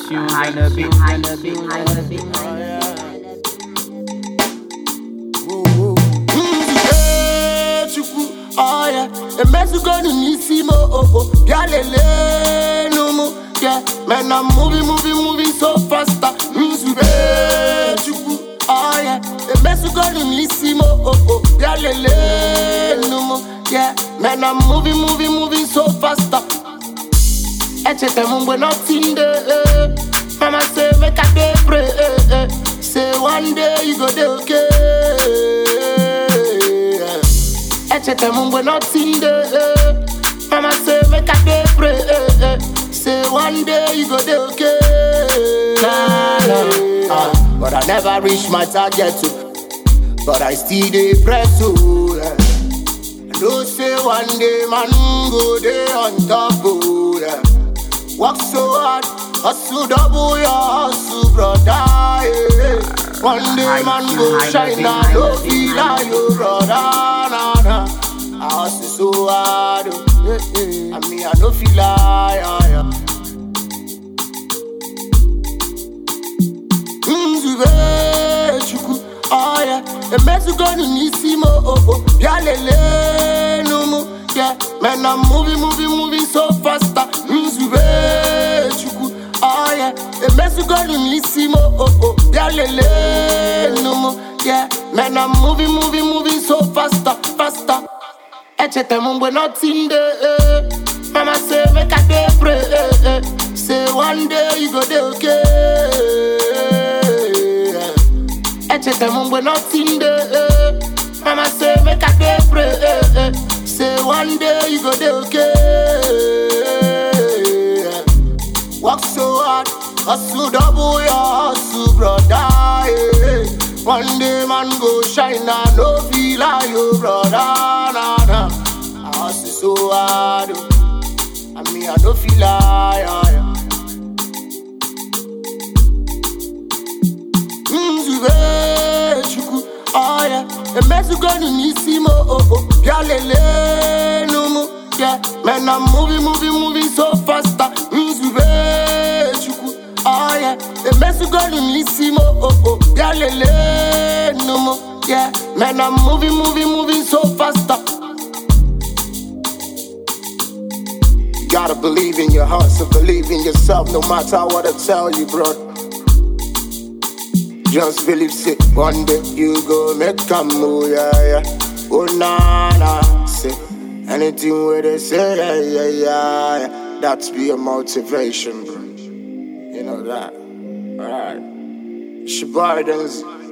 tunes and a beat and a beat and a beat. chukwu ọya emezugonu n'isi m oo bịa lelee n'ụmụ yeah man I'm moving moving moving so faster nzube chukwu ọya emezugonu n'isi m oo bịa lelee n'ụmụ yeah man I'm moving moving moving so faster echeta m mgbe nothing dey eh. mama say make I dey pray eh, eh. say one day you go dey okay echeta m mgbe nothing dey eh. mama say make I dey pray eh, eh. say one day you go dey okay nah, nah. Ah, but I never reach my target oh. but I still dey press oh. Yeah. I know say one day man go dey on top oh. Yeah. Work so hard, hustle double your hustle, brother. Yeah. One day man go shine, I no feel like you, brother. Nah, nah. I hustle so hard, oh. yeah, yeah. I mean I no feel like. Yeah, yeah. nzube chukwu ọya emezugonu n'isi m oo bịa lelee n'ụmụ yeah man I'm moving moving moving so faster nzube chukwu ọya emezugonu n'isi m oo bịa lelee n'ụmụ yeah man I'm moving moving moving so faster faster echeta m mgbe nothing dey eh. mama say make I dey pray eh, eh. say one day you go dey okay echeta m mgbe nothing dey eh. mama say make I dey pray eh, eh. say one day you go dey okay work so hard hustle double your hustle brother yeah. one day man go shine I no feel like you brother nah, nah. I hustle so hard oh. I mean I no feel like yeah, yeah. nzube chukwu ọya emezugonu n'isi m oo bịa lelee n'ụmụ yeah man I'm moving moving moving so faster nzube chukwu ọya emezugonu n'isi m oo bịa lelee n'ụmụ yeah man I'm moving moving moving so faster You gotta believe in your heart, and believe in yourself no matter what I tell you, bro. Just believe say one day you go make a move, yeah, yeah. Oh nah nah, say anything where they say, yeah, yeah, yeah, yeah. That's be a motivation, bro. You know that, alright. Shabardens.